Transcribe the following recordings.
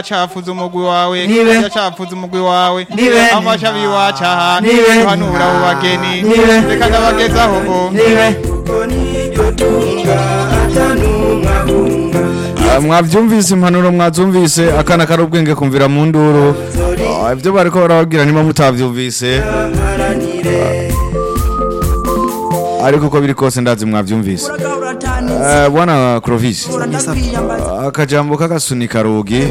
cafuza umugwi wawe Nibe. yacafuza umugwi wawe Nibe. afasha biwacaha Nibe. hanura abo bageni Nibe. reka ndabagezaho ngo nibe Ah, mwavyumvise impanuro mwazumvise akana kari ubwenge kumvira mu nduru Ah, ibyo bariko barababwira niba mutavyumvise Ah, ariko uko biri kose ndazi mwavyumvise Eh, bwana Clovis akajambo k'agasunika rugi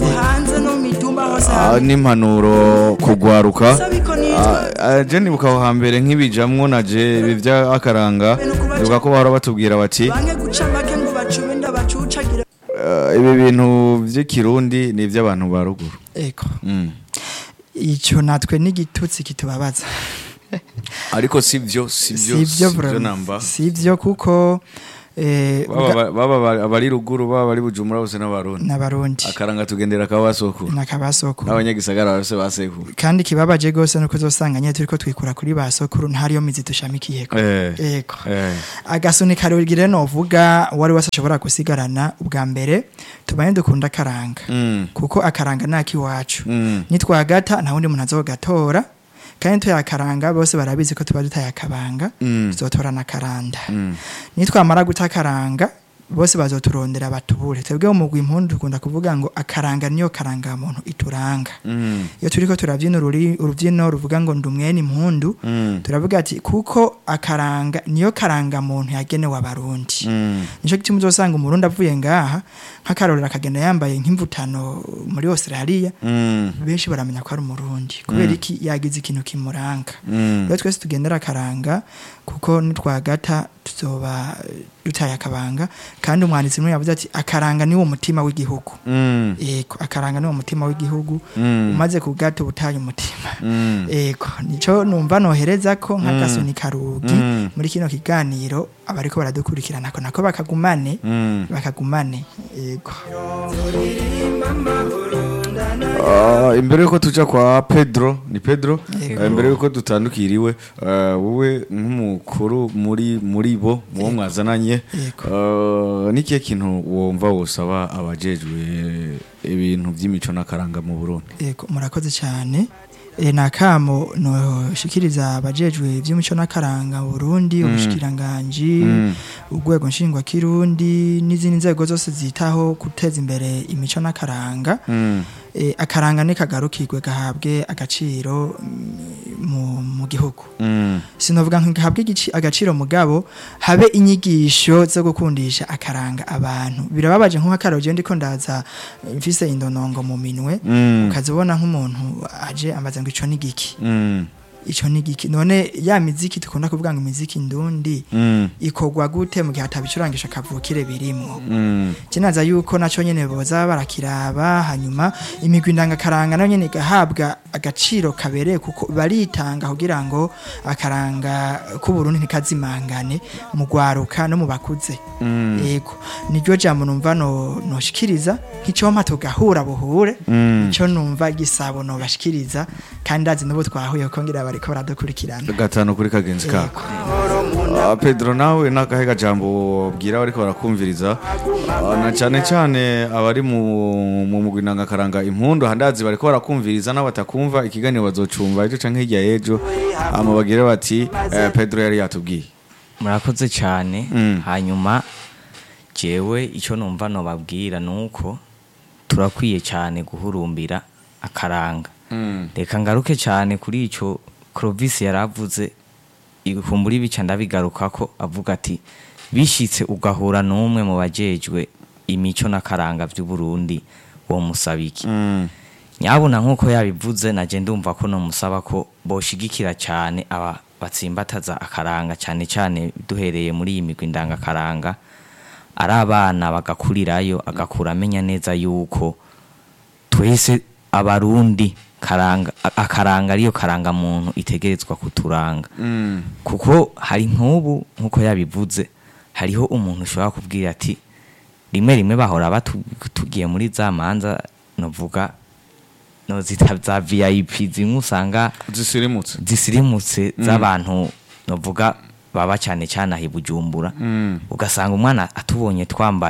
ah, n'impanuro kugwaruka Ah, ah, je nibuka aho hambere nk'ibijamwo naje ibi vy'akaranga nibuka ko bahora batubwira bati bange guca make ngo bacume ndabacucagire eh, ibi bintu vy'ikirundi ni ivy'abantu ba ruguru eko Mm. icyo natwe n'igitutsi kitubabaza ariko sivyo sivyo sivyo sivyo vraiment. namba sivyo kuko eh, baba bwa- baba baba abari ruguru baba bari bujumbura bose n'abarundi n'abarundi akaranga tugendera kabasoko nakabasoko n'abanyagisagara bose baseku kandi kibabaje gose nuko uzosanga nyine turiko twikura kuri ba sokuru ntariyo mizi dushamikiyeko eh eko eh agasuni karugire novuga wari wese ashobora gusigarana ubwa mbere tubanye dukunda akaranga mm kuko akaranga naki mm nitwagata nta wundi muntu azogatora kandi tuyakaranga bose barabizi ko tuba dutaye akabanga Mm. tuzotorana akaranda mm nitwamara guta akaranga bose bazoturondera batubure twebwe mu mugwi impundu dukunda kuvuga ngo akaranga niyo karanga muntu ituranga mm iyo turiko turabyina ururi- urubyino ruvuga ngo ndumwene impundu mm turavuga ati kuko akaranga niyo karanga muntu yagenewe abarundi mm nico gituma uzosanga umurundi avuye ngaha nk'akarorero akagenda yambaye nk'imvutano muri Australia mm benshi baramenya ko ari umurundi kubera iki yagize ikintu kimuranga mm rero twese tugendera akaranga kuko nitwagata tuzoba dutaye akabanga kandi umwanditsi umwe yavuze ati akaranga niwo mutima w'igihugu mm yego akaranga niwo mutima w'igihugu Mm. umaze kugata ubutaye umutima mm yego nico numva nohereza ko nk'agasoni karugi Mm. muri kino kiganiro abariko baradukurikirana ko nako bakagumane mm bakagumane yego Ah, imbere yuko tuja kwa Pedro ni Pedro Yego. Eh, imbere yuko dutandukiriwe eh, wowe nk'umukuru muri muri bo muwo mwazananye Yego. eh, nikihe kintu wumva wosaba abajejwe ibintu by'imico n'akaranga mu Burundi yego murakoze cyane e, nakamo noshikiriza abajejwe ivy'imico n'akaranga mu Burundi ubushikiranganji Mm. urwego nshingwa kirundi n'izindi nzego zose zitaho guteza imbere imico n'akaranga Mm. e, akaranga ni kagarukirwe gahabwe agaciro mm, mu, mu gihugu Mm. sinovuga ngo gahabwe igici- agaciro mugabo habe inyigisho zo gukundisha akaranga abantu birababaje nk'akarogye ndiko ndaza eh, mfise indonongo mu minwe Mm. ukazibona nk'umuntu aje ambaza ngo ico ni giki Mm. ico ni giki none ya miziki tukunda kuvuga ngo imiziki ndundi Mm. ikorwa gute mu gihe atabicurangisha kavukire birimwo Mm. kinaza yuko naco nyene boza barakiraba hanyuma imigwi ndangakaranga nayo nyene igahabwa agaciro kabereye kuko baritanga kugira ngo akaranga k'uburundi ntikazimangane mu gwaruka no mu bakuze Mm. yego niryo jambo numva no noshikiriza nk'icompa tugahura buhure Mm. ico numva gisabo no bashikiriza kandi ndazi n'ubu twahuye ko ngira bariko baradukurikirana gatanu kuri kagenzi kako Ah, Pedro nawe nakahe gajambo bwira bariko barakumviriza Ah, na cane cane abari mu mu mugwi ndangakaranga impundu handazi bariko barakumviriza n'abatakumva ikiganiro bazocumva ejo canke hirya y'ejo ama bagire bati eh, Pedro yari yatubwiye murakoze cyane Mm. hanyuma jewe icyo numva nobabwira ni uko turakwiye cyane guhurumbira akaranga reka ngaruke cyane kuri icyo Clovis yaravuze ikumbura ibica ndabigaruka ko avuga ati bishitse ugahura n'umwe mu bajejwe imico n'akaranga by'u Burundi wo musabiki Mm. nyabuna nk'uko yabivuze naje ndumva ko nomusaba ko boshigikira cyane aba batsimbataza akaranga cyane cyane duhereye muri iyi migwi ndangakaranga ari abana bagakurirayo agakura amenya neza yuko twese abarundi karanga a- akaranga ariyo karanga muntu itegerezwa kuturanga Mm. kuko hari nk'ubu nk'uko yabivuze hariho umuntu ushobora kubwira ati rimwe rimwe bahora batugiye muri za manza novuga no zita za vip zimwe usanga zisirimutse zisirimutse z'abantu novuga baba cyane cyane aho i bujumbura Mm. ugasanga umwana atubonye twambaye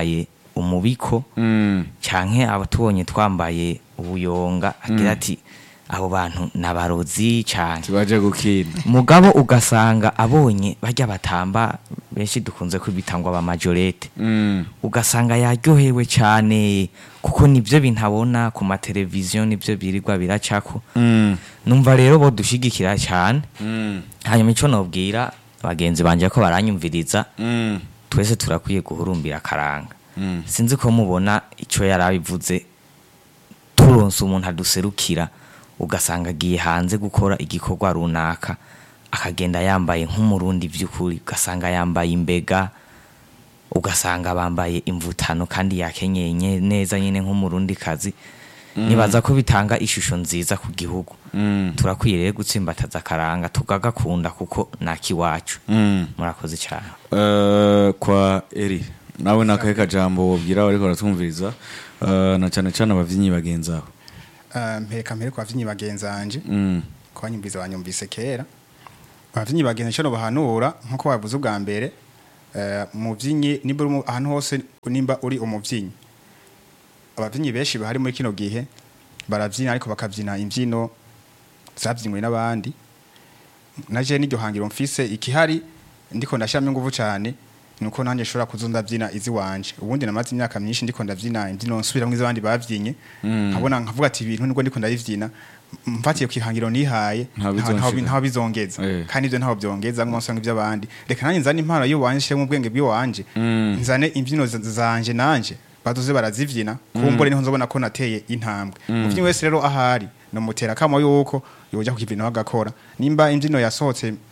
umubiko Mm. canke abatubonye twambaye ubuyonga agira ati abo bantu nabarozi cane tubaje gukina mugabo ugasanga abonye barya batamba benshi dukunze kwibita ngo abamajorete Mm. ugasanga yaryohewe cyane kuko nibyo bintabona ku mateleviziyo nibyo birirwa biracako Mm. numva rero bo dushigikira cyane Mm. hanyuma icyo nobwira bagenzi banje ko baranyumviriza Mm. twese turakwiye guhurumbira akaranga Mm. sinzi ko mubona icyo yari abivuze turonse umuntu aduserukira ugasanga agiye hanze gukora igikorwa runaka akagenda yambaye nk'umurundi by'ukuri ugasanga yambaye imbega ugasanga bambaye imvutano kandi yakenyeye nye- neza nyine nk'umurundi kazi nibaza ko bitanga ishusho nziza ku gihugu Mm. turakwiye rero gutsimbataza akaranga tukagakunda kuko nakiwacu Mm. murakoze cyane Eh, kwa eri nawe nakahe kajambo wobwira bariko baratwumviriza eh, na cane cane abavyinnyi bagenzi aho mpeka mpere kwa vyinnyi bagenzanje Mm. ko banyumvise banyumvise kera abavyinnyi bagenzi cyo bahanura nkuko bavuze ubwa mbere eh, umuvyinnyi nimba uri mu- ahantu hose nimba uri umuvyinnyi abavyinnyi benshi bahari muri kino gihe baravyina ariko bakavyina imvyino zavyinywe n'abandi naje n'iryo hangiro mfise ikihari ndiko ndashyiramo ingufu cyane nuko nanjye nshobora kuza ndabyina izi wanje ubundi namaze imyaka myinshi ndiko ndabyina imbyino nsubiramo iz'abandi bavyinye nkabona nkavuga ati ibintu nubwo ndiko ndabivyina m- mfatiye ku ihangiro nihaye Nta nta- bizonshira. ntaho ntaho bizongeza Eh. kandi ibyo ntaho byongeza ngo nsanga iby'abandi reka nanjye nzane impano y'uwanje nshyiremo ubwenge bw'iwanje nzane imbyino z- zanje nanje baduze barazivyina kumbure niho nzobona ko nateye intambwe umuvyinnyi wese rero ahari nomutera kamo yuko yoja ku kivino agakora nimba imbyino yasohotse